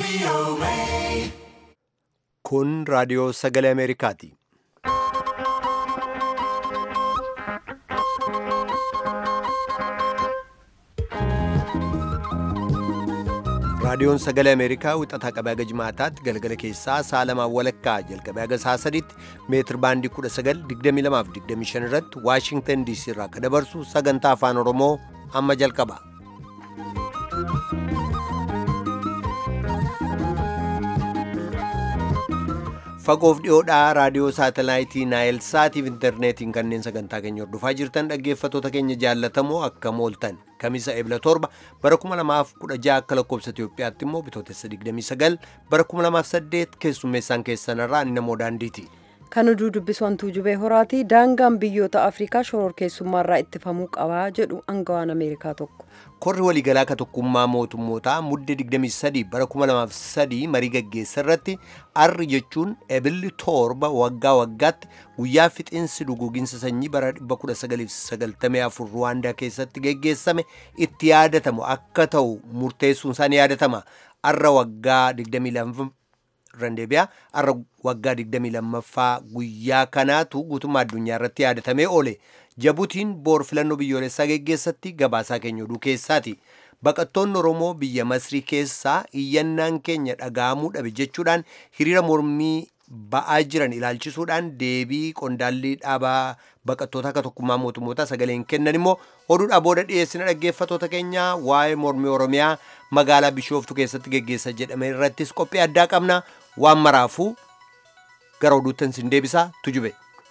Kun raadiyoo sagalee Ameerikaati. Raadiyoon sagalee Ameerikaa wixataa qabee haga jimaataatti galgala keessaa sa'a lamaan walakkaa jalqabee haga sa'a sadiitti meetir baandii 1922 irratti Waashingtan DC irraa akka dabarsu sagantaa afaan Oromoo amma jalqaba. Fagoof dhiyoodhaa raadiyoo saatalaayitii Naayil Saatiif intarneetiin kanneen sagantaa keenya hordofaa jirtan dhaggeeffattoota keenya jaallatamoo akkam ooltan kamisa ebla torba bara 2016 akka lakkoobsa Itoophiyaatti immoo bitootessa 29 bara 2008 keessummeessaan keessanirraa inni namoo daandiiti. Kan oduu dubbisu hantuu jubee horaati daangaan biyyoota Afrikaa shororkeessummaarraa ittifamuu qabaa jedhu angawaan Ameerikaa tokko. Korri waliigalaa ka tokkummaa mootummootaa mudde 23 bara 2003 marii gaggeessa irratti arri jechuun ebilli torba waggaa waggaatti guyyaa fixiinsi duguuginsa sanyii bara 1994 Ruwaandaa keessatti geggeessame itti yaadatamu akka ta'u murteessuun isaa ni yaadatama. Arra waggaa 22 randeebiyaa arra waggaa 22ffaa guyyaa kanaatu guutummaa addunyaa irratti yaadatamee oole. Jabuutiin boor filannoo biyyoolessaa geggeessatti gabaasaa keenya oduu keessaati. Baqattoonni Oromoo biyya Masrii keessaa iyyannaan keenya dhaga'amuu dhabe jechuudhaan hiriira mormii ba'aa jiran ilaalchisuudhaan deebii qondaalli dhaabaa baqattoota akka tokkummaa mootummootaa sagaleen kennan immoo oduudhaa booda dhiyeessina dhaggeeffattoota keenya waa'ee mormii Oromiyaa magaalaa Bishooftu keessatti geggeessa jedhame irrattis qophii addaa qabna waan maraafuu gara oduuttan sin deebisaa tujube.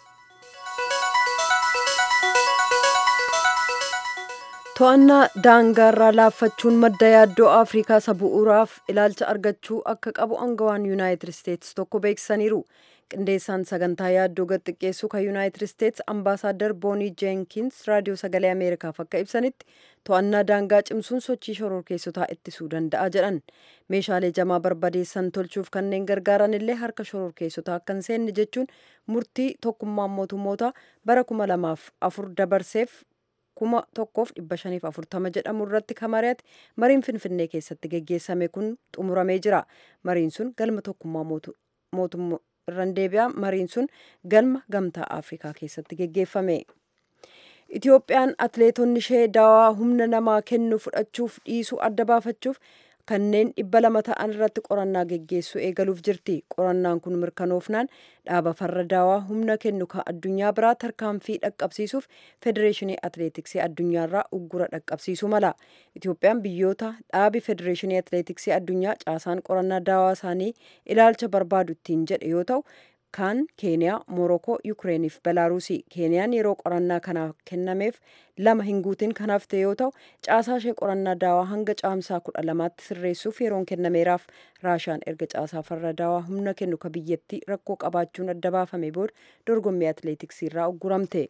To'annaa daangaarraa laaffachuun madda yaaddoo Afrikaa isa bu'uuraaf ilaalcha argachuu akka qabu angawaan Yuunaayitid Isteetsi tokko beeksisaniiru. Qindeessaan sagantaa yaaddoo gad xiqqeessuu kan Yuunaayitid Isteetsi ambaasaaddar Boonii Jeenkins raadiyoo sagalee Ameerikaaf akka ibsanitti to'annaa daangaa cimsuun sochii shororkeessotaa ittisuu danda'a jedhan. Meeshaalee jamaa barbadeessan tolchuuf kanneen gargaaran illee harka shororkeessotaa akka hin seenne jechuun murtii tokkummaan mootummoota bara kuma lamaaf afur dabarseef kuma tokkoof dhibba shaniif afurtama jedhamu irratti kan mari'ate mariin finfinnee keessatti geggeessame kun xumuramee jira. Mariin sun galma tokkummaa mootummaa irraan deebi'a. Mariin sun galma gamtaa Afrikaa keessatti geggeeffame. Itoophiyaan atleetonni ishee daawaa humna namaa kennu fudhachuuf dhiisuu adda baafachuuf kanneen dhibba lama ta'an irratti qorannaa geggeessuu eegaluuf jirti. Qorannaan kun mirkanoofnaan dhaaba farra daawaa humna kennu kan addunyaa biraa tarkaanfii dhaqqabsiisuuf federeeshinii atleetiksii addunyaarraa uggura dhaqqabsiisuu mala. Itoophiyaan biyyoota dhaabi federeeshinii atleetiksii addunyaa caasaan qorannaa daawaa isaanii ilaalcha barbaadu ittiin jedhe yoo ta'u kaan keeniyaa moorokoo yukireeniif belaaruusii keeniyaan yeroo qorannaa kanaaf kennameef lama hin guutin kanaaf ta'e yoo ta'u caasaa ishee qorannaa daawaa hanga caamsaa kudha lamaatti sirreessuuf yeroon kennameeraaf raashaan erga caasaa farra daawaa humna kennu ka biyyattii rakkoo qabaachuun adda baafame booda dorgommii atleetiksii irraa ugguramte.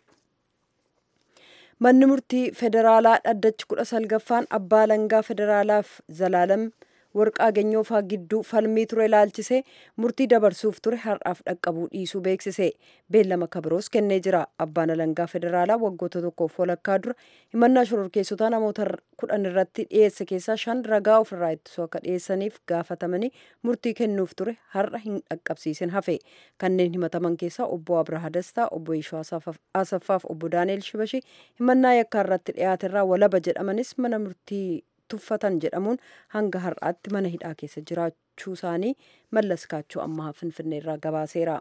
manni murtii federaalaa dhaddachi kudha salgaffaan abbaa langaa federaalaaf zalaalam warqaa geenyoofaa gidduu falmii ture ilaalchisee murtii dabarsuuf ture har'aaf dhaqqabuu dhiisuu beeksise beellama kabiroos kennee jira abbaan alangaa federaalaa waggoota tokkoof walakkaa dura himannaa shororkeessotaa namoota kudhan irratti dhiyeesse keessaa shan ragaa ofirraa ittisuu akka dhiyeessaniif gaafatamanii murtii kennuuf ture har'a hin dhaqqabsiisin hafe kanneen himataman keessaa obbo abraha dastaa obbo ishoo asaffaaf obbo daaneel shibashii himannaa yakkaa irratti dhiyaaterraa walaba jedhamanis mana murtii tuffatan jedhamuun hanga har'aatti mana hidhaa keessa jiraachuu isaanii mallas kaachoo ammaa finfinnee irraa gabaaseera.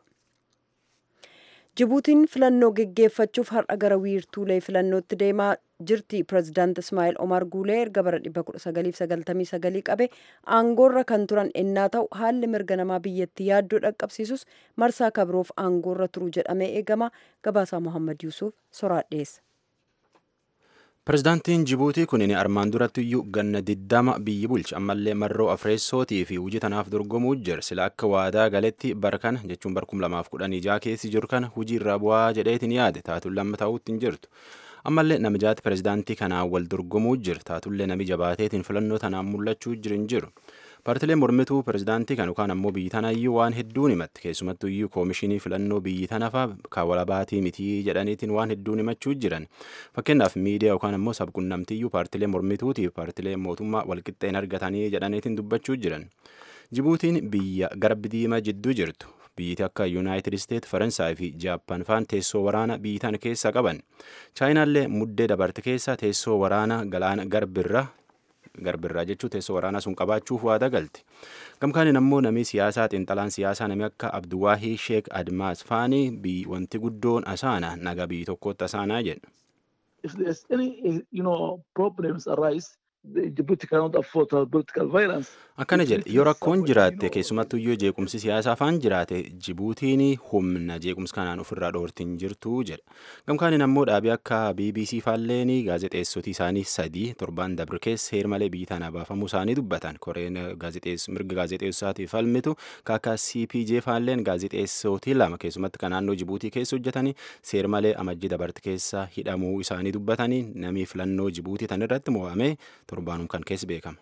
Jibuutiin filannoo geggeeffachuuf har'a gara wiirtuulee filannootti deemaa jirti. Pireezidaant Ismaa'eel Omar Guulee erga bara 1999 qabe aangoorra kan turan ennaa ta'u haalli mirga namaa biyyattii yaaddoo dhaqqabsiisus marsaa kabiroof aangoorra turu jedhamee eegama. Gabaasaa Mohaammed Yuusuf soraadheessa. Pireezidaantiin Jibuutii kun armaan duratti iyyuu ganna diddama biyyi bulcha ammallee marroo afreessootii fi hojii tanaaf dorgomuu jira sila akka waadaa galetti bara kana jechuun bara 2016 keessi jiru kana hojii irraa bu'aa jedheetiin yaade taatuun lamma ta'uutti hin jirtu. Ammallee namijaati pireezidaantii kanaan wal dorgomuu jira taatullee nami jabaateetiin filannoo tanaan mul'achuu jiru hin jiru. paartileen mormituu pirezidaantii kan yookaan ammoo biyyi tanayyuu waan hedduun himatti keessumattuu iyyuu koomishinii filannoo biyyi tanafa kaawalabaatii mitii jedhaniitiin waan hedduun himachuu jiran fakkeenyaaf miidiyaa yookaan ammoo sabqunnamtiyyuu paartilee mormituutiif paartilee mootummaa walqixxeen argatanii jedhaniitiin dubbachuu jiran jibuutiin biyya garbi diimaa jidduu jirtu biyyiti akka yuunaayitid isteet faransaay fi jaappaan faan teessoo waraana biyyi tana keessa qaban chaayinaallee muddee dabarte keessa teessoo waraana galaana garbirra garbirraa jechuu teessoo waraanaa sun qabaachuuf waada galti gamkaaniin ammoo namni siyaasaa xiinxalaan siyaasaa namni akka abduwaahii sheek admaas faanii biyyi wanti guddoon asaana naga biyyi tokkotti asaanaa jedha. If there's any, you know, problems arise, Djibouti cannot afford political violence. akkana jedhe yoo rakkoon jiraatte keessumattuu iyyuu jeequmsi siyaasaa faan jiraate jibuutiin humna jeequmsa kanaan ofirraa dhoortiin jirtu jedha gamkaaniin ammoo dhaabii akka bbc faalleen gaazexeessotii isaanii sadii torban dabre keessa heer malee biyyi tana baafamuu isaanii dubbatan koreen mirga gaazexeessaatii falmitu akka cpj faalleen gaazexeessotii lama keessumatti kan naannoo jibuutii keessa hojjetanii seer malee amajjii dabarte keessa hidhamuu isaanii dubbatanii namni filannoo jibuutii tan irratti mo'ame torbaanum kan keessa beekama.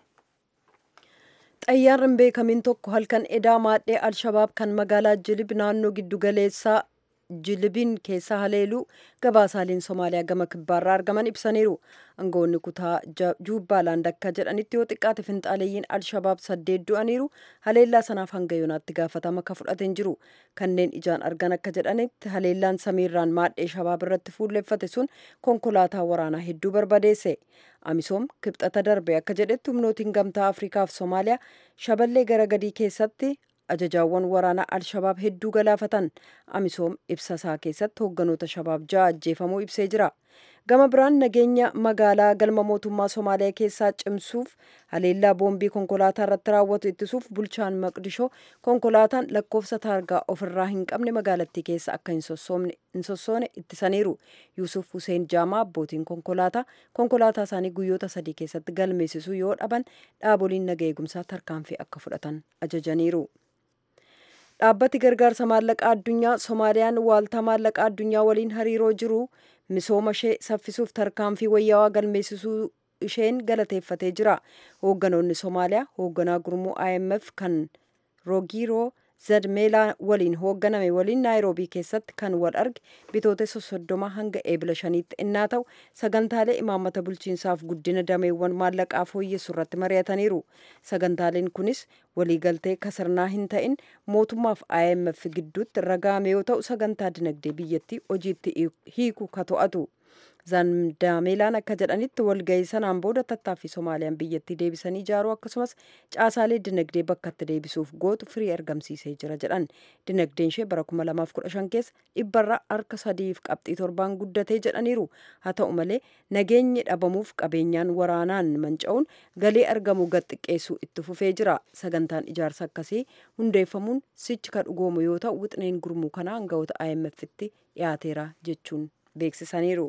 xayyaarri hin beekamin tokko halkan edaa maadhee alshabaab kan magaalaa jilib naannoo giddu galeessaa jilibiin keessa haleeluu gabaasaaleen somaaliyaa gama kibbaarraa argaman ibsaniiru aangawoonni kutaa juubbaalaand akka jedhanitti yoo xiqqaate finxaaleeyyiin alshabaab saddeet du'aniiru haleellaa sanaaf hanga yoonaatti gaafatama akka fudhateen jiru kanneen ijaan argan akka jedhanitti haleellaan samiirraan maadhee shabaab irratti fuulleffate sun konkolaataa waraanaa hedduu barbadeesse amisoom kibxata darbe akka jedhetti humnootiin gamtaa afrikaa fi soomaaliyaa shaballee gara gadii keessatti ajajaawwan waraanaa alshabaab hedduu galaafatan amisoom ibsa isaa keessatti hoogganoota shabaab ja'a ajjeefamuu ibsee jira gama biraan nageenya magaalaa galma mootummaa somaaliyaa keessaa cimsuuf haleellaa boombii konkolaataa irratti raawwatu ittisuuf bulchaan maqdishoo konkolaataan lakkoofsa taargaa ofirraa hin qabne magaalattii keessa akka hin sossoone ittisaniiru yuusuf huseen jaamaa abbootiin konkolaataa konkolaataa isaanii guyyoota sadii keessatti galmeessisuu yoo dhaban dhaaboliin naga eegumsaa tarkaanfii akka fudhatan ajajaniiru. dhaabbati gargaarsa maallaqaa addunyaa soomaaliyaan waaltaa maallaqaa addunyaa waliin hariiroo jiru misooma ishee saffisuuf tarkaanfii wayyaawaa galmeessisuu isheen galateeffatee jira hoogganoonni soomaaliyaa hoogganaa gurmuu imf kan roogiroo zadmeelaa waliin hoogganame waliin naayiroobii keessatti kan wal arge bitootessa soddoma hanga eebila shaniitti innaa ta'u sagantaalee imaammata bulchiinsaaf guddina dameewwan maallaqaa fooyyessu irratti mari'ataniiru sagantaaleen kunis waliigaltee kasarnaa hin ta'in mootummaaf imf gidduutti raga'ame yoo ta'u sagantaa dinagdee biyyattii hojiitti hiiku ka to'atu zandaameelaan akka jedhanitti walgahii sanaan booda tattaaffii soomaaliyaan biyyattii deebisanii ijaaruu akkasumas caasaalee dinagdee bakkatti deebisuuf gootu firii argamsiisee jira jedhan dinagdeen ishee bara 2015 keessa dhibbarra harka sadiif qabxii torbaan guddatee jedhaniiru haa ta'u malee nageenyi dhabamuuf qabeenyaan waraanaan manca'uun galii argamu gad xiqqeessuu itti fufee jira sagantaan ijaarsa akkasii hundeeffamuun sichi ka dhugoomu yoo ta'u wixneen gurmuu kanaa aangawoota imf'tti dhiyaateera jechuun beeksisaniiru.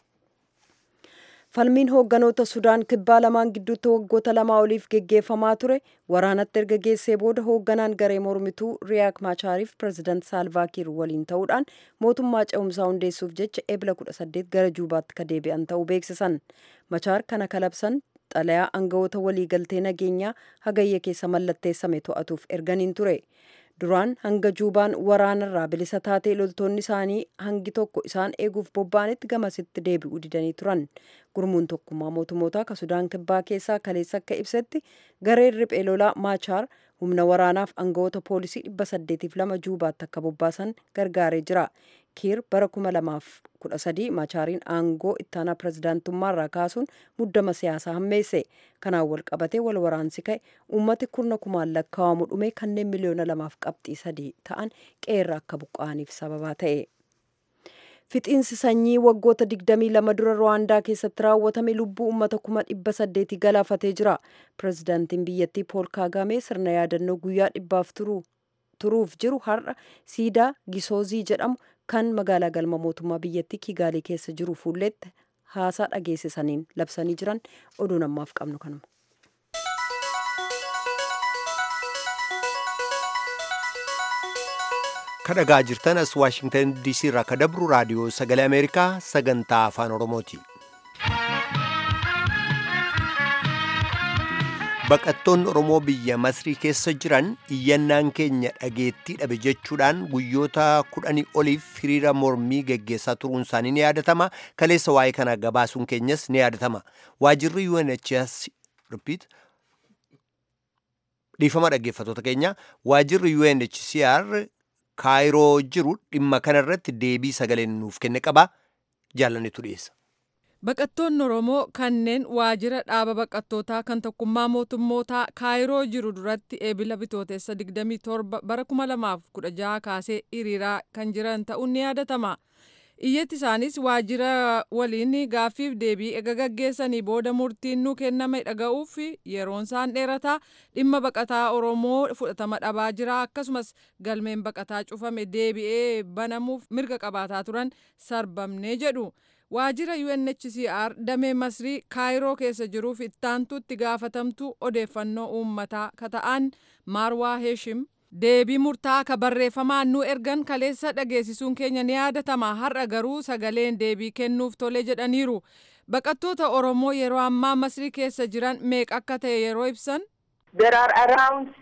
falmiin hoogganoota sudaan kibbaa lamaan gidduutti waggoota lamaa oliif geggeeffamaa ture waraanatti erga geessee booda hoogganaan garee mormituu riyaak maachaariif pireezidaant saalvaakiir waliin ta'uudhaan mootummaa ce'umsaa hundeessuuf jecha eebila 18 gara juubaatti ka deebi'an ta'uu beeksisan machaar kana kalabsan xalayaa aangawoota waliigaltee nageenyaa hagayya keessa mallatteessame to'atuuf erganiin ture duraan hanga juubaan waraanarraa bilisa taatee loltoonni isaanii hangi tokko isaan eeguuf bobba'anitti gamasitti deebi'uu didanii turan gurmuun tokkummaa mootummoota ka sudaan kibbaa keessaa kaleessa akka ibsetti gareen riphee lolaa maachaar humna waraanaaf aangawoota poolisii dhibba saddeetiif lama juubaatti akka bobbaasan gargaaree jira kiir bara kuma lamaaf kudha sadii maachaariin aangoo ittaanaa pirezidaantummaarraa kaasuun muddama siyaasaa hammeesse kanaan wal qabatee wal waraansi ka'e uummati kurna kumaan lakkaa'amu dhume kanneen miliyoona lamaaf qabxii sadii ta'an qeerra akka buqqa'aniif sababaa ta'e. Fixiinsi sanyii waggoota 22 dura Rwaandaa keessatti raawwatame lubbuu uummata kuma dhibba saddeetii galaafatee jira. Pireezidaantiin biyyattii Pool Kaagamee sirna yaadannoo guyyaa dhibbaaf turuuf jiru har'a siidaa Gisoozii jedhamu kan magaalaa galma mootummaa biyyattii Kigaalii keessa jiru fuulletti haasaa dhageessisaniin labsanii jiran oduun ammaaf qabnu kanuma. kadhagaa jirtan as waashingtan diisii irraa ka dabru raadiyoo sagalee ameerikaa sagantaa afaan oromooti baqattoonni oromoo biyya masrii keessa jiran iyyannaan keenya dhageettii dhabe jechuudhaan guyyoota kudhanii oliif hiriira mormii geggeessaa turuun isaanii ni yaadatama kaleessa waa'ee kana gabaasuun keenyas ni yaadatama waajirri UNHCR repeat dhiifama dhaggeeffatoota keenya waajirri UNHCR kaayiroo jiru dhimma kanarratti deebii sagaleen nuuf kenne qaba jaallannetu dhiyeessa. Baqattoonni Oromoo kanneen waajjira dhaaba baqattootaa kan tokkummaa mootummootaa kaayiroo jiru duratti eebila bitootessa 27 bara 2016 kaasee hiriiraa kan jiran ta'uun ni yaadatama. Iyyatti isaanis waajjira waliin gaaffiif deebii ega gaggeessanii booda murtiin nu kenname dhaga'uuf yeroon isaan dheerataa dhimma baqataa Oromoo fudhatama dhabaa jira akkasumas galmeen baqataa cufame deebi'ee banamuuf mirga qabaataa turan sarbamnee jedhu. waajjira UNHCR damee Masrii kaayiroo keessa jiruuf ittaantuutti gaafatamtu odeeffannoo uummataa kata'an Marwaa Heeshim deebii murtaa'aa ka barreeffamaan nu ergan kaleessa dhageessisuun keenya ni yaadatama har'a garuu sagaleen deebii kennuuf tole jedhaniiru baqattoota Oromoo yeroo ammaa Masrii keessa jiran meeqa akka ta'e yeroo ibsan. There are around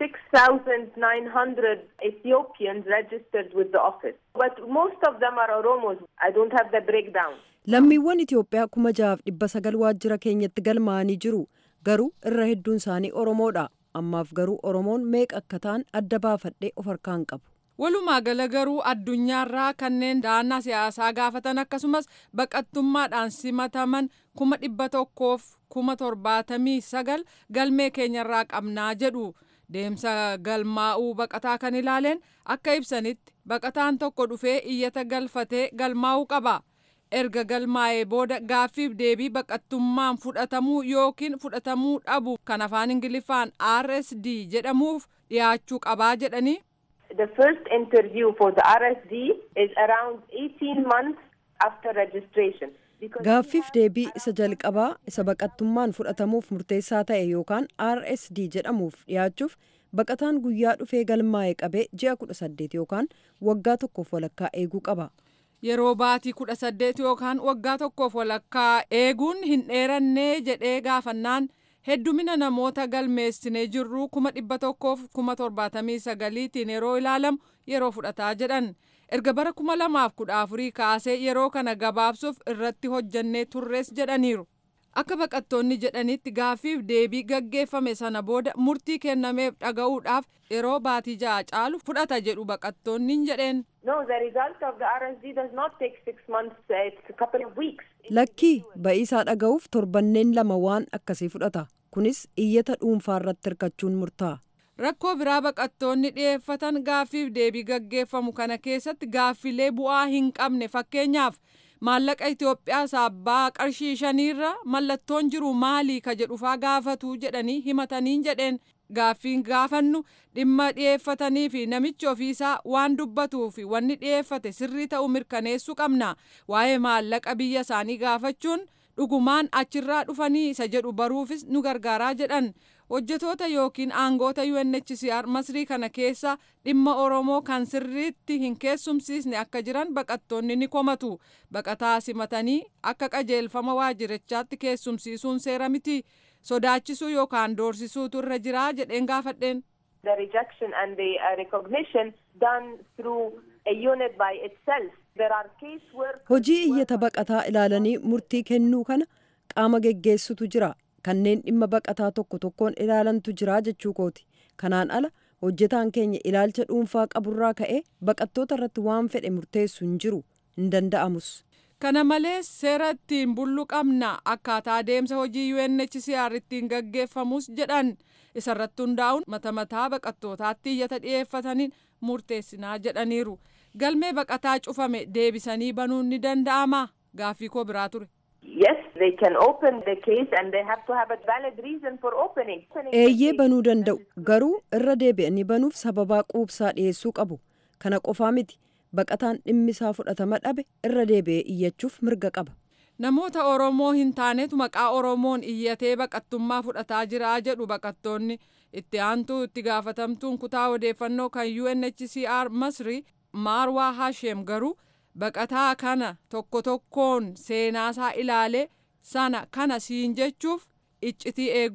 6,900 Ethiopians registered with the office, but most of them are Oromos. I don't have the breakdown. lammiiwwan Itoophiyaa kuma jahaaf dhibba sagal waajjira keenyatti galmaa'anii jiru garuu irra hedduun isaanii Oromoodha ammaaf garuu Oromoon meeqa akka ta'an adda baafadhee of harkaan qabu. Walumaa gala garuu addunyaarraa kanneen da'annaa siyaasaa gaafatan akkasumas baqattummaadhaan simataman kuma dhibba tokkoof kuma torbaatamii sagal galmee keenyarraa qabnaa jedhu. Deemsa galmaa'uu baqataa kan ilaaleen akka ibsanitti baqataan tokko dhufee iyyata galfatee galmaa'uu qaba. erga galmaa'ee booda gaaffiif deebii baqattummaan fudhatamuu yookiin fudhatamuu dhabu kan afaan ingiliffaan RSD jedhamuuf dhiyaachuu qabaa jedhanii. The first interview for the RSD is around 18 months after registration. Gaaffiif deebii isa jalqabaa isa baqattummaan fudhatamuuf murteessaa ta'e yookaan RSD jedhamuuf dhiyaachuuf baqataan guyyaa dhufee galmaa'ee qabee ji'a kudha saddeet yookaan waggaa tokkoof walakkaa eeguu qaba. yeroo baatii kudha saddeet yookaan waggaa tokkoof walakkaa eeguun hin dheerannee jedhee gaafannaan heddumina namoota galmeessinee jirru kuma dhibba tokkoof kuma torbaatamii sagaliitiin yeroo ilaalamu yeroo fudhataa jedhan erga bara kuma lamaaf kudha afurii kaasee yeroo kana gabaabsuuf irratti hojjannee turres jedhaniiru. Akka baqattoonni jedhanitti gaaffiif deebii gaggeeffame sana booda murtii kennameef dhaga'uudhaaf yeroo baatii ja'a caalu fudhata jedhu baqattoonni hin jedheen. No, the result of the RSD does not take six months, uh, it's a couple of weeks. Lakkii ba'iisaa dhaga'uuf torbanneen lama waan akkasii fudhata. Kunis iyyata dhuunfaa irratti hirkachuun murtaa'a. Rakkoo biraa baqattoonni dhiyeeffatan gaaffiif deebii gaggeeffamu kana keessatti gaaffilee bu'aa hin qabne fakkeenyaaf maallaqa Itoophiyaa saabbaa qarshii shaniirra mallattoon jiru maalii ka jedhufaa gaafatu jedhanii himataniin jedheen gaaffiin gaafannu dhimma dhiyeeffatanii fi namichi ofiisaa waan dubbatuu fi wanni dhiyeeffate sirrii ta'uu mirkaneessuu qabna waa'ee maallaqa biyya isaanii gaafachuun dhugumaan achirraa dhufanii isa jedhu baruufis nu gargaaraa jedhan hojjetoota yookiin aangoota UNHCR masrii kana keessa dhimma Oromoo kan sirriitti hin keessumsiisne akka jiran baqattoonni ni komatu baqataa simatanii akka qajeelfama waajjirichaatti keessumsiisuun seera miti sodaachisuu yookaan doorsisuutu irra jiraa jedheen gaafadheen. The rejection and the uh, recognition done through a unit by itself. There are case workers. Hojii iyyata baqataa ilaalanii murtii kennuu kana qaama geggeessutu jira. kanneen dhimma baqataa tokko tokkoon ilaalantu jira jechuu kooti kanaan ala hojjetaan keenya ilaalcha dhuunfaa qaburraa ka'e baqattoota irratti waan fedhe murteessu hin jiru hin danda'amus. kana malees seera ittiin bullu qabna akkaataa adeemsa hojii UNHCR ittiin gaggeeffamus jedhan isarratti hundaa'uun mata mataa baqattootaatti iyyata dhiyeeffataniin murteessinaa jedhaniiru galmee baqataa cufame deebisanii banuun ni danda'ama gaaffii koo biraa ture. Yes, they can open the case and they have to have a valid reason for opening. Eeyyee banuu danda'u garuu irra deebi'anii banuuf sababaa quubsaa dhiyeessuu qabu. Kana qofaa miti baqataan dhimmisaa fudhatama dhabe irra deebi'ee iyyachuuf mirga qaba. Namoota Oromoo hin taanetu maqaa Oromoon iyyatee baqattummaa fudhataa jira jedhu baqattoonni itti aantuu itti gaafatamtuun kutaa odeeffannoo kan UNHCR Masri Maarwaa Hashem garuu baqataa kana tokko tokkoon seenaasaa ilaalee sana kana siin jechuuf iccitii eeguun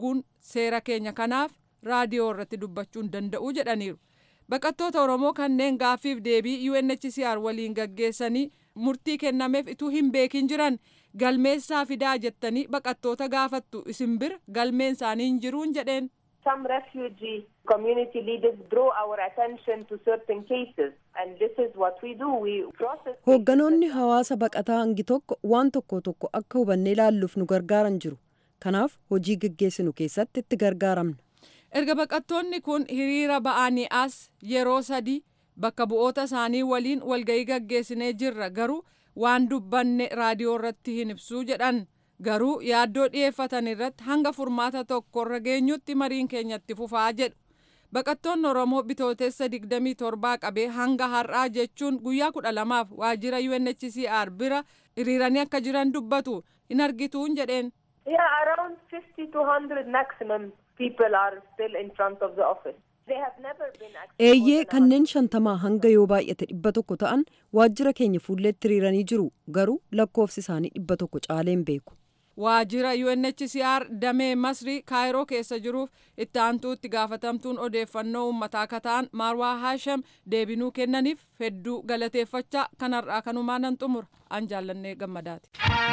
seera keenya kanaaf raadiyoo irratti dubbachuu hin danda'u jedhaniiru. Baqattoota Oromoo kanneen gaaffiif deebii UNHCR waliin gaggeessanii murtii kennameef ituu hin beekin jiran galmeessaa fidaa jettanii baqattoota gaafattu isin bira galmeen isaanii hin jiruun jedheen. Some refugee community leaders draw our attention to certain cases and this is what we do. We process Hoogganoonni hawaasa baqataa hangi tokko waan tokko tokko akka hubannee ilaalluuf nu gargaaran jiru. Kanaaf hojii gaggeessinu keessatti itti gargaaramna. Erga baqattoonni kun hiriira ba'anii as yeroo sadii bakka bu'oota isaanii waliin walga'ii gaggeessinee jirra garuu waan dubbanne raadiyoo irratti hin ibsuu jedhan garuu yaaddoo dhiyeeffatan irratti hanga furmaata tokkorra geenyutti mariin keenyatti fufaa jedhu. Baqattoonni Oromoo bitootessa 27 qabee hanga har'aa jechuun guyyaa kudha lamaaf waajjira UNHCR bira hiriiranii akka jiran dubbatu hin argituun jedheen. Yeah, around 50 to 100 maximum people are still in front of the office. They have never been actually Eeyyee more than kanneen shantamaa hanga yoo baay'ate dhibba tokko ta'an waajjira keenya fuulleetti hiriiranii jiru garuu lakkoofsi isaanii dhibba tokko caaleen beeku. Waajjira UNHCR damee Masrii Kaayiroo keessa jiruuf itti aantuu itti gaafatamtuun odeeffannoo uummataa akka ta'an Marwaa Haasham deebinuu kennaniif hedduu galateeffachaa kanarraa kanumaa nan xumura an jaallannee gammadaati.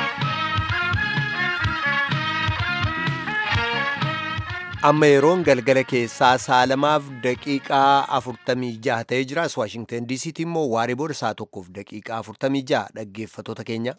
amma yeroon galgala keessaa saalamaaf daqiiqaa afurtamii jaha ta'ee jira as waashingtan diisiitti immoo waaree booda saa tokkoof daqiiqaa afurtamii jaha dhaggeeffatoota keenya.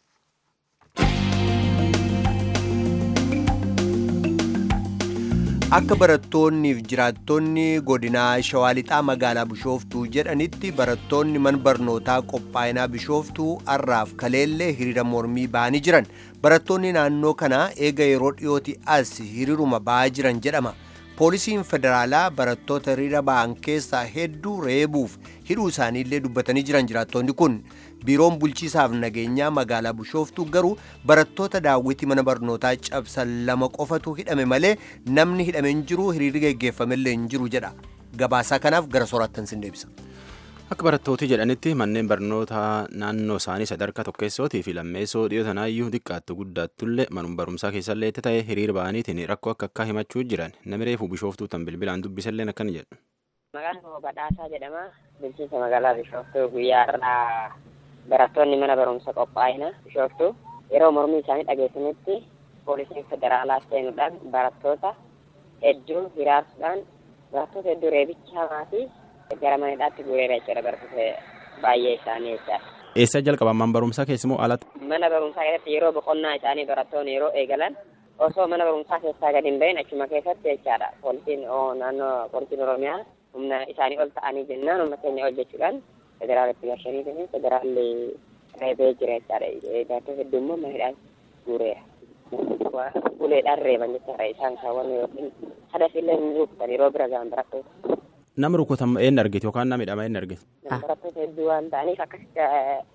akka barattoonniif jiraattonni godinaa shawaa lixaa magaalaa bishooftuu jedhanitti barattoonni man barnootaa qophaa'inaa bishooftuu har'aaf kaleellee hiriira mormii ba'anii jiran barattoonni naannoo kanaa eega yeroo dhiyooti as hiriiruma ba'aa jiran jedhama poolisiin federaalaa barattoota hiriira ba'an keessaa hedduu reebuuf hidhuu isaaniillee dubbatanii jiran jiraattonni kun biiroon bulchiisaaf nageenyaa magaalaa bishooftuu garuu barattoota daawwitii mana barnootaa cabsan lama qofatu hidhame malee namni hidhame hin jiru hiriirri geggeeffamellee hin jiru jedha gabaasaa kanaaf gara soorattan sin deebisa. Akka barattooti jedhanitti manneen barnootaa naannoo isaanii sadarkaa tokkeessootii fi lammeessoo dhiyoo tanaayyuu xiqqaattu guddattullee manuma barumsaa keessallee itti ta'e hiriira ba'aniitiin rakkoo akka akka himachuu jiran namni reefuu bishooftuu tan bilbilaan dubbisallee akkana jedhu. Maqaan koo Badhaasaa jedhama. Bulchiinsa magaalaa Bishooftuu guyyaa har'aa barattoonni mana barumsa qophaa'ina Bishooftuu yeroo mormii isaanii dhageessanitti poolisiin federaalaa seenuudhaan barattoota hedduu hiraarsuudhaan barattoota hedduu reebicha hamaa fi gara manidhaatti guureera jechuudha barattoota baay'ee isaanii jechaadha. Eessa jalqaban mana barumsaa keessumoo alatti? Mana barumsaa keessatti yeroo boqonnaa isaanii barattoonni yeroo eegalan osoo mana barumsaa keessaa gadi hin bahin achuma keessatti jechaadha. Poolisiin naannoo poolisiin Oromiyaa humna isaanii ol ta'anii jennaan humna keenya ol jechuudhaan federaalatti gashanii fi federaalli reebee jira jechaadha. Barattoota hedduu immoo manidhaan guureera. Uleedhaan reeban jechaadha isaan kaawwan yookiin hadafillee ni rukutan yeroo bira ga'an barattoota. Nama rukutamu eenyu argite yookaan nama hidhama eenyu argite? Barattoota hedduu waan ta'aniif akkasitti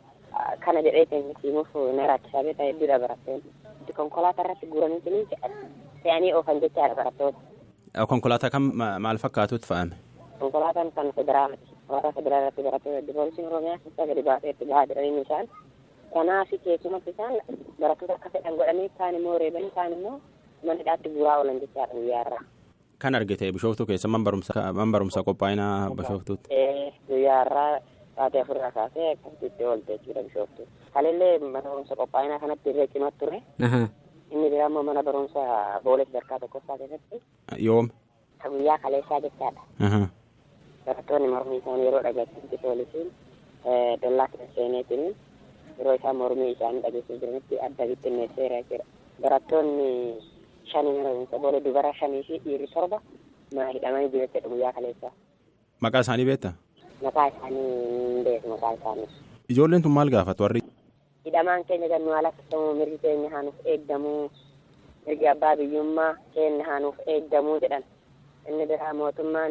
kana jedhee keenya simuuf na rakkisaa beektaa hedduudha barattoonni. Konkolaataa irratti guuranii fe'anii oofan jechaadha barattoota. Konkolaataa kam maal fakkaatutti fa'ame? Konkolaataan kan federaalaati. Konkolaataa federaalatti barattoota hedduu poolisiin Oromiyaa keessa gadi baasee itti bahaa jiranii isaan. Kanaaf keessumatti isaan barattoota akka fedhan godhanii kaan immoo reebanii kaan immoo manidhaatti guuraa oolan jechaadha guyyaa irraa. Kan argite bishooftuu keessa man barumsaa qophaa'inaa bishooftuutti. Guyyaa irraa sa'aatii afurraa kaasee akkasitti oolte jechuudha bishooftuu. Kalillee mana barumsa qophaa'inaa kanatti irree cimaa ture. Inni biraa immoo mana barumsa boolee sadarkaa tokkoffaa keessatti. Yoom? Guyyaa kaleessaa jechaadha. Barattoonni mormii isaanii yeroo dhageessisutti poolisiin dollaa seeneetiin yeroo isaan mormii isaanii dhageessisuu jiranitti adda bittinneesseera jechuudha. Barattoonni shanii mana barumsa boolee dubara shanii fi dhiirri torba mana hidhamanii jiru jechuudha guyyaa kaleessaa. Maqaa isaanii beektaa? Maqaa isaanii hin beeku maqaa isaanii. Ijoolleen tun maal gaafatu warri? Hidhamaan keenya gannu haala akkasumas mirgi keenya haanuuf eeggamuu mirgi abbaa biyyummaa keenya haanuuf eeggamuu jedhan. Inni biraa mootummaan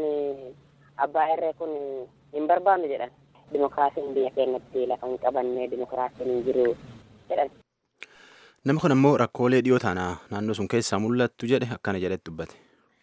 abbaa irree kun hin barbaannu jedhan. Dimokiraasiin biyya keenyatti lafa hin qabanne dimokiraasiin hin jiru jedhan. Nama kun ammoo rakkoolee dhiyoo taana naannoo sun keessaa mul'attu jedhe akkana jedhetti dubbate.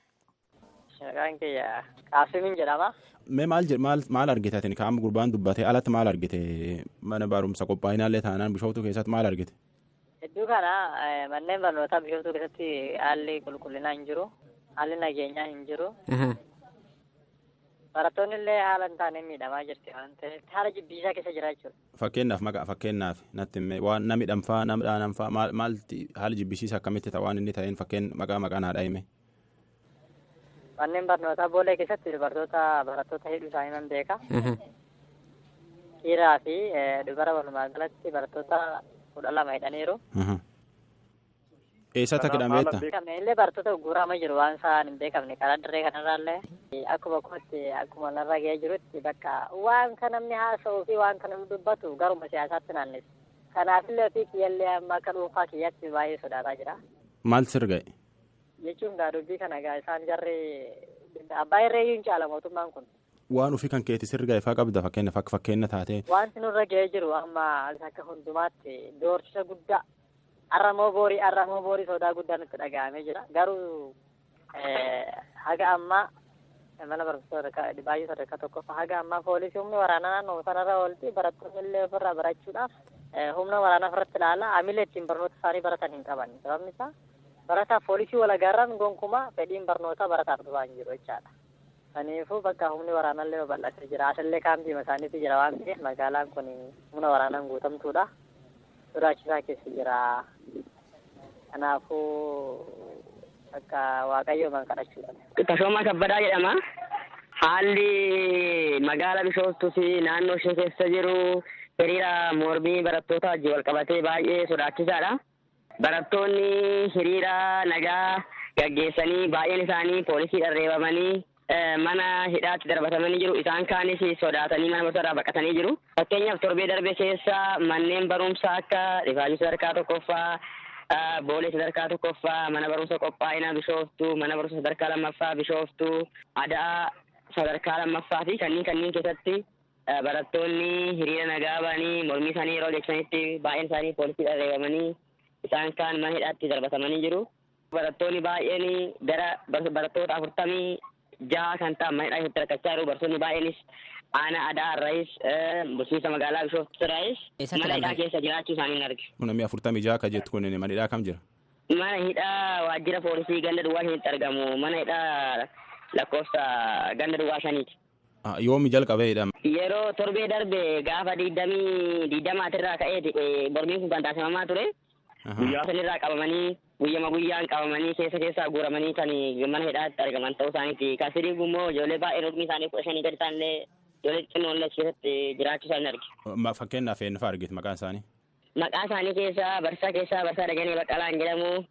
Maqaan kiyya Qaasimiin jedhama. Mee maal maal maal argite ati kaa'ama gurbaan dubbate alatti maal argite mana barumsa qophaa'inaallee taanaan bishooftuu keessatti maal argite? Hedduu kana manneen barnootaa bishooftuu keessatti haalli qulqullinaa hin jiru. haalli nageenyaa hin jiru. Barattoonni illee haala hin taane miidhamaa jirti waan ta'eef haala jibbiisaa keessa jira jechuudha. Fakkeenyaaf maqaa fakkeenyaaf natti himee waan namni dhanfaa nama dhaananfaa maal maalti haala jibbisiisa akkamitti ta'a waan inni ta'een fakkeen maqaa maqaan haadha hime. Manneen barnootaa boolee keessatti dubartoota barattoota hedduu isaanii nan beeka. Dhiiraa fi dubara walumaa galatti barattoota kudha lama hidhaniiru. Eessatti akka hidhameetta? Beekamne illee barattoota guuramaa jiru waan isaan hin beekamne karaa dirree kanarraallee akkuma kootti akkuma narra ga'ee jirutti bakka waan kan namni haasa'uu fi waan kan namni dubbatu garuma siyaasaatti naannessa. Kanaafillee ofii kiyyallee amma akka dhuunfaa kiyyaatti baay'ee sodaataa jira. Maal sirga'e? Jechuun gaa dubbii kana gaa isaan jarri abbaa irreeyyuu hin caala mootummaan kun. Waan ofii kan keetti sirga'e faa qabda fakkeenyaaf akka fakkeenya taatee. Wanti nurra ga'ee jiru amma akka hundumaatti doorsisa guddaa arramoo boorii arramoo boorii sodaa guddaa nutti dhaga'amee jira garuu haga ammaa mana barumsa baay'ee sadarkaa tokkoffaa haga ammaa poolisii humni waraanaa naannoo sanarra oolti barattoonni illee ofirraa barachuudhaaf humna waraanaa ofirratti ilaala amilee ittiin barnoota isaanii baratan hin qaban sababni isaa barataa poolisii walagaarraan gonkumaa fedhiin barnootaa barataaf dhufaa hin jiru jechaadha. Kanaafuu bakka humni waraanaa illee babal'atee jira asallee kaampiima isaaniitu jira waan ta'eef magaalaan kun humna waraanaan guutamtuudha. sodaachisaa keessa jira. Kanaafuu akka waaqayyoomaan kadhachuudha. Tashoomaa Kabbadaa jedhama. Haalli magaala Bishooftuu fi naannoo ishee keessa jiru hiriira mormii barattoota wajjin wal qabatee baay'ee sodaachisaadha. Barattoonni hiriira nagaa gaggeessanii baay'een isaanii poolisiidhaan reebamanii mana hidhaatti darbatamanii jiru. Isaan kaanis sodaatanii mana barumsaa baqatanii jiru. Fakkeenyaaf torbee darbe keessa manneen barumsaa akka rifaajii sadarkaa tokkoffaa, boolee sadarkaa tokkoffaa, mana barumsa qophaa'ina bishooftuu, mana barumsa sadarkaa lammaffaa bishooftuu, adaa sadarkaa lammaffaa fi kanneen kanneen keessatti barattoonni hiriira nagaa ba'anii mormii isaanii yeroo deebisanitti baay'een isaanii poolisiidhaan reebamanii isaan kaan mana hidhaatti darbatamanii jiru. Barattoonni baay'een gara barattoota afurtamii jaha kan ta'an mana hidhaa rakkachaa jiru. Barattoonni baay'eenis aanaa adaa irraayis bulchiinsa magaalaa bishooftuu irraayis mana hidhaa keessa jiraachuu isaanii hin arge. Namni afurtamii jaha akka jettu kun mana hidhaa kam jira? Mana hidhaa waajjira poolisii ganda duwwaa shanitti argamu. Mana hidhaa lakkoofsa ganda duwwaa shaniiti. Yoomi jalqabee hidhama? Yeroo torbee darbe gaafa digdamii digdamaatirraa ka'ee mormiin kun kan taasifamaa ture. Guyyaa sanirraa qabamanii guyyama guyyaan qabamanii keessa keessaa guuramanii kan mana hidhaatti argaman ta'uu isaaniiti. Kan sidii immoo ijoollee baay'een umrii isaanii kudha shanii gadi ta'anillee ijoollee xinnoollee keessatti jiraachuu isaanii arge. Fakkeenyaaf eenyufaa argite maqaan isaanii? Maqaa isaanii keessaa barsaa keessaa barsaa Dajanee Baqqalaan jedhamu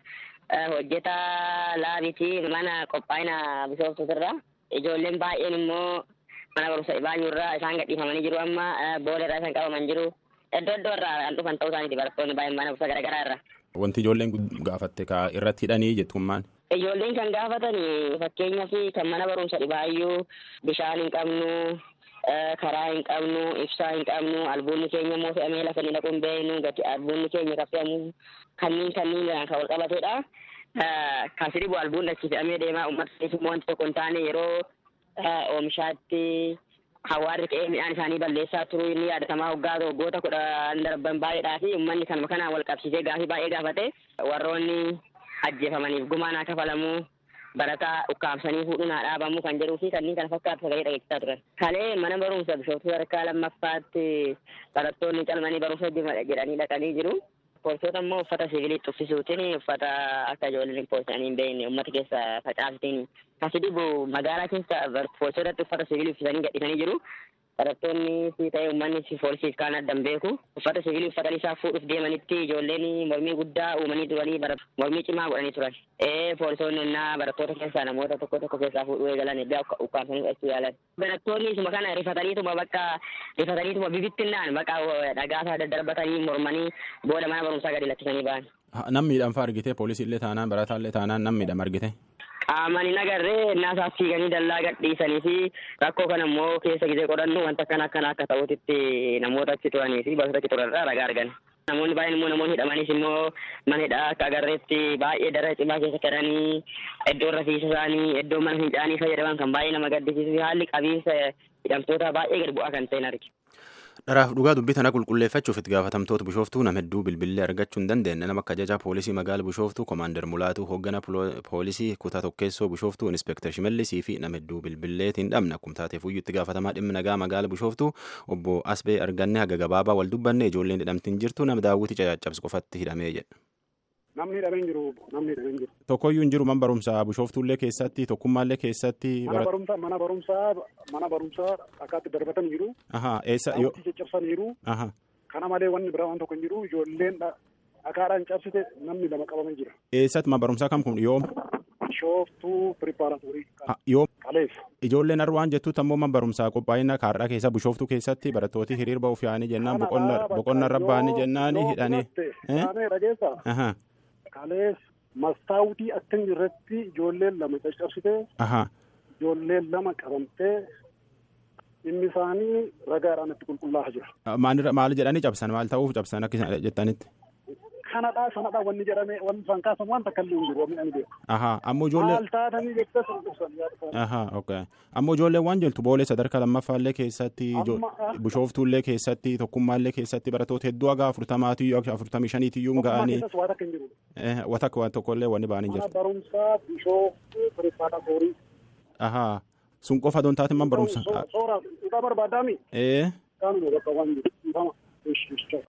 hojjetaa laabitii mana qophaa'ina bishooftuutirra. Ijoolleen baay'een immoo mana barumsa Ibaanyuurraa isaan gadhiifamanii jiru amma booleerraa isaan qabaman jiru. Iddoo iddoo irraa kan dhufan ta'uu isaaniiti barattoonni baay'een mana barumsa garaagaraa irra. Wanti ijoolleen gaafatte ka irratti hidhanii jettu kun maal? Ijoolleen kan gaafatan fakkeenyaaf kan mana barumsa dhibaayyuu bishaan hin qabnu karaa hin qabnu ibsaa hin qabnu albuunni keenya immoo fe'amee lafa ni dhaquun beeknu gati albuunni keenya kan fe'amu kanneen kanneen kan wal qabatedha. Kan sidhibu albuun achi fe'amee deemaa uummata immoo wanti tokko hin taane yeroo oomishaatti hawaarri ka'ee midhaan isaanii balleessaa turuu inni yaadatamaa waggaa waggoota kudhan darban baay'eedhaa fi uummanni kanuma kanaan wal qabsiisee gaafii baay'ee gaafate warroonni ajjeefamaniif gumaan haa kafalamuu barataa ukkaamsanii fuudhuun haa dhaabamuu kan jedhuu fi kanneen kana fakkaatu sagalee dhageessisaa turan. Kalee mana barumsa bishooftuu sadarkaa lammaffaatti barattoonni calmanii barumsa jedhanii dhaqanii jiru. Poolisoota immoo uffata siviilii uffisuutiin uffata akka ijoolleen poolisanii hin beekne uummata keessa facaasuutiin kasidibu magaalaa keessa poolisootatti uffata siviilii uffisanii gadhiisanii jiru. Barattoonni si ta'e uummanni si poolisiif kaan addan beeku uffata siviilii uffatanii isaa fuudhuuf deemanitti ijoolleen mormii guddaa uumanii turanii mormii cimaa godhanii turan. Ee poolisoonni ennaa barattoota keessaa namoota tokko tokko keessaa fuudhuu eegalan egaa ukkaamsanii fudhachuu yaalan. Barattoonni isuma kana rifataniituma bakka rifataniituma bibittinnaan bakka dhagaasaa daddarbatanii mormanii booda mana barumsaa gadi lakkisanii ba'an. Namni miidhamfaa argite poolisii illee taanaan barataa illee taanaan namni miidhama argite. Qaamaan hin agarree innaasaa fiiganii dallaa gadhiisanii fi rakkoo kana immoo keessa gisee qorannu wanta akkana akkana akka ta'utitti namoota achi turanii fi bakka achi turanirraa ragaa argan. Namoonni baay'een immoo namoonni hidhamanis immoo mana hidhaa akka agarreetti baay'ee daree cimaa keessa jiranii iddoo rafiisa isaanii iddoo mana fincaanii fayyadaman kan baay'ee nama gaddisiisu fi haalli qabiinsa hidhamtoota baay'ee gad bu'aa kan ta'in arge. Dharaaf dhugaa dubbii tana qulqulleeffachuuf itti gaafatamtoota bishooftuu nama hedduu bilbilee argachuu hin dandeenye nama akka ajajaa poolisii magaala bishooftuu komaander mulaatuu hooggana poolisii kutaa tokkeessoo bishooftuu inspektar shimallisii fi nama hedduu bilbileetiin dhabna akkuma taateef iyyuu itti gaafatamaa dhimma nagaa magaala bishooftuu obbo Asbee arganne haga gabaabaa wal dubbanne ijoolleen hidhamtiin jirtu nama daawwitii caccabsu qofatti hidhamee jedha. Namni hidhamee hin jiru namni hidhamee hin jiru. Tokkoyyuu hin jiru mana barumsaa bishooftuullee keessatti tokkummaallee keessatti. Mana barumsaa mana barumsaa mana barumsaa akkaatti darbatan jiru. Ahaa eessa yoo. caccabsan jiru. Ahaa. Kana malee wanni biraa waan tokko hin jiru ijoolleen dhakaadhaan cabsite namni lama qabamee jira. Eessatti mana barumsaa kam kun yoom? Bishooftuu piripaaratorii. Yoom? Kaleef. Ijoolleen har'a waan jettuutti ammoo mana barumsaa qophaa'ina kaarraa keessa bishooftuu keessatti barattooti hiriir ba'uuf yaa'anii jennaan boqonna irra ba'anii jennaan hidhanii. Taanee dhageessaa. Kaleef mastaawutii akka hin jirretti ijoolleen lama caccabsite. Ijoolleen lama qabamtee dhimmi isaanii ragaadhaan itti qulqullaa'aa jira. Maal jedhanii cabsan maal ta'uuf cabsan akka jettanitti? Kanadhaa sanadhaa wanni jedhamee wanni isaan kaasan waan takka illee hin jiru wanni ani beeku. Ahaa ammoo ijoollee. Maal taatanii jettee sun ibsan Ahaa okay. Ammoo ijoolleen waan jeltu boolee sadarkaa lammaffaallee keessatti bishooftuullee keessatti tokkummaallee keessatti barattoota hedduu haga afurtamaatiyyuu afurtamii shaniitiyyuu ga'anii. Waa takka hin jiru. Waa takka waan tokkollee wanni ba'anii Mana jiru. barumsaa bishooftuu piripaaratorii. Ahaa sun qofa doon taate man barumsa. Soora dhugaa barbaadaami. Ee. Kaanuma bakka waan jiru. Ifama. Ishi ishi.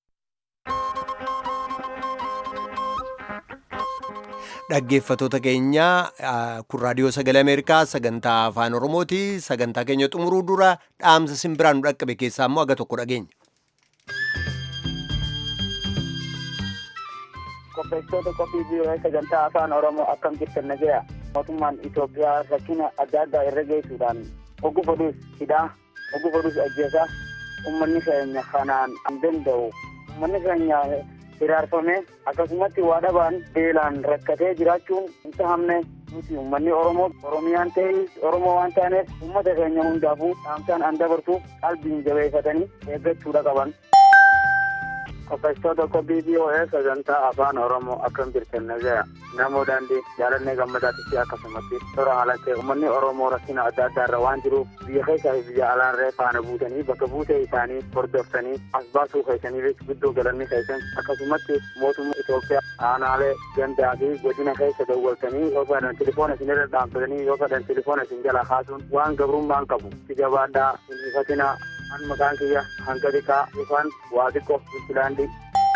Dhaggeeffatoota keenya kun raadiyoo sagalee Ameerikaa sagantaa afaan Oromooti. Sagantaa keenya xumuruu dura dhaamsa simbiraan nu dhaqqabe keessaa immoo aga tokko dhageenya. qopheessitoota qophii biiroo sagantaa afaan oromoo akkam jirtan nagaya mootummaan Itoophiyaa rakkina adda addaa irra geessuudhaan oggu fodus hidhaa oggu fodus ajjeesaa ummanni keenya kanaan hin danda'u ummanni keenya hiraarfame akkasumatti waa dhabaan beelaan rakkatee jiraachuun hin tahamne nuti ummanni oromoo oromiyaan ta'e oromoo waan taaneef ummata keenya hundaafuu dhaamsaan an dabartuuf qalbiin jabeeffatanii eeggachuudha qaban. qopheessitoota qophii BOA sagantaa afaan oromoo akkam jirtan nagaya namoo daandii jaalannee gammadaatitti akkasumatti toora haalatti uummanni oromoo rakkina adda addaa irra waan jiruuf biyya keessaa fi biyya alaarree faana buutanii bakka buutee isaanii hordoftanii as baasuu keessaniif guddoo galanni keessan akkasumatti mootummaa Itoophiyaa aanaalee gandaa fi godina keessa dawwaltanii yoo fedhan tilifoona isin irra dhaabbatanii yoo fedhan tilifoona isin jala kaasuun waan gabrummaan qabu si jabaadhaa hin ifatinaa an maqaan kiyya hanga xiqqaa yookaan waa xiqqoo biqilaandi.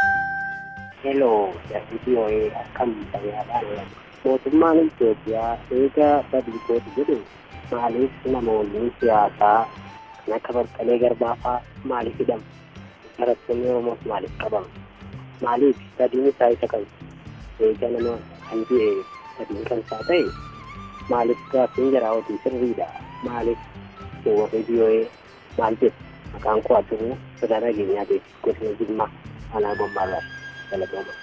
Hello, WBOA akkam fayyaadhaan mootummaan Itoophiyaa eega badilgooti jedhu maaliif namoonni siyaasaa kan akka Baqqalee Garbaafaa maaliif hidhamu? Barattoonni Oromoos maaliif qabamu? Maaliif badiin isaa isa kan eega nama kan du'e badiin kan isaa ta'e maaliif gaaffiin jaraa hojii sirriidha? Maaliif warri BOA maal jedhu? Maqaan koo Addunyaa Sodaa Nageenyaa Beeksisa Godina Jimmaa Anaa Gombaarraa Galatooma.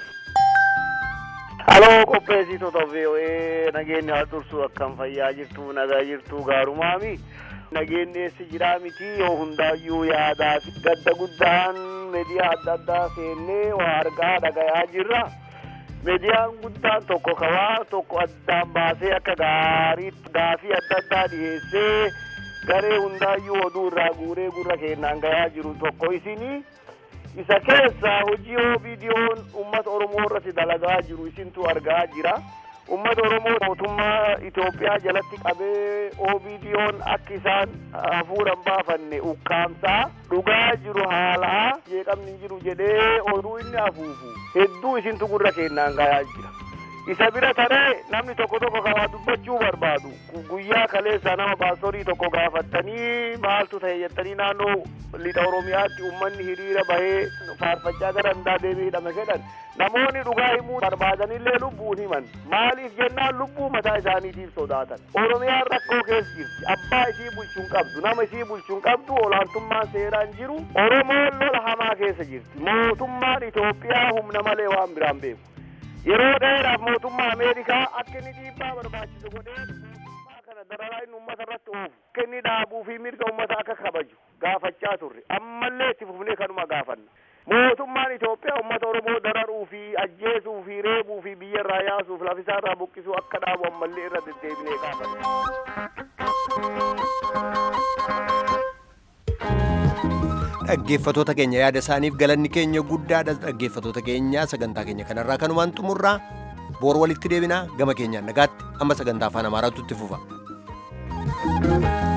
Haloo qopheessitoota VOA nageenyi haa tursu akkam fayyaa jirtu nagaa jirtu gaarumaami. Nageenyi eessi jiraa miti yoo hundaayyuu yaadaa fi gadda guddaan miidiyaa adda addaa seennee waa argaa dhagayaa jirra. Miidiyaan guddaan tokko kabaa tokko addaan baasee akka gaarii gaafii adda addaa dhiyeessee garee hundaayyuu oduu irraa guuree gurra keenyaan gayaa jiru tokko isinii. isa keessa hojii OBDO'n uummata Oromoo irratti dalagaa jiru isintu argaa jira. Uummata Oromoo mootummaa Itoophiyaa jalatti qabee OBDO'n akka isaan hafuuran baafanne ukkaamsaa dhugaa jiru haalaa jeeqamni hin jiru jedhee oduu inni hafuufu hedduu isintu gurra keenyaan gayaa jira. isa bira taree namni tokko tokko kan waa dubbachuu barbaadu guyyaa kaleessa nama paastorii tokko gaafattanii maaltu ta'e jettanii naannoo lixa oromiyaatti ummanni hiriira bahee faarfachaa gara hundaa deebii hidhame jedhan namoonni dhugaa himuu barbaadanillee lubbuun himan maaliif jennaan lubbuu mataa isaaniitiif sodaatan oromiyaan rakkoo keessa jirti abbaa isii bulchuun qabdu nama isii bulchuun qabdu olaantummaan seeraan jiru oromoon lola hamaa keessa jirti mootummaan itoophiyaa humna malee waan biraan beeku yeroo dheeraaf mootummaa ameerikaa akka inni dhiibbaa barbaachisu godhee mootummaa kana dararaa inni uummata irratti oofu akka inni dhaabuu fi mirga uummata akka kabaju gaafachaa turre ammallee itti fufnee kanuma gaafanna mootummaan Itoophiyaa uummata Oromoo dararuu fi ajjeesuu fi reebuu fi biyya irraa yaasuuf lafisaa irraa buqqisuu akka dhaabu ammallee irra deddeebinee gaafanna. dhaggeeffatoota keenya yaada isaaniif galanni keenya guddaadha dhaggeeffatoota keenya sagantaa keenya kanarraa kanumaan xumurraa boor walitti deebinaa gama keenyaan nagaatti amma sagantaa afaan amaaraatu itti fufa.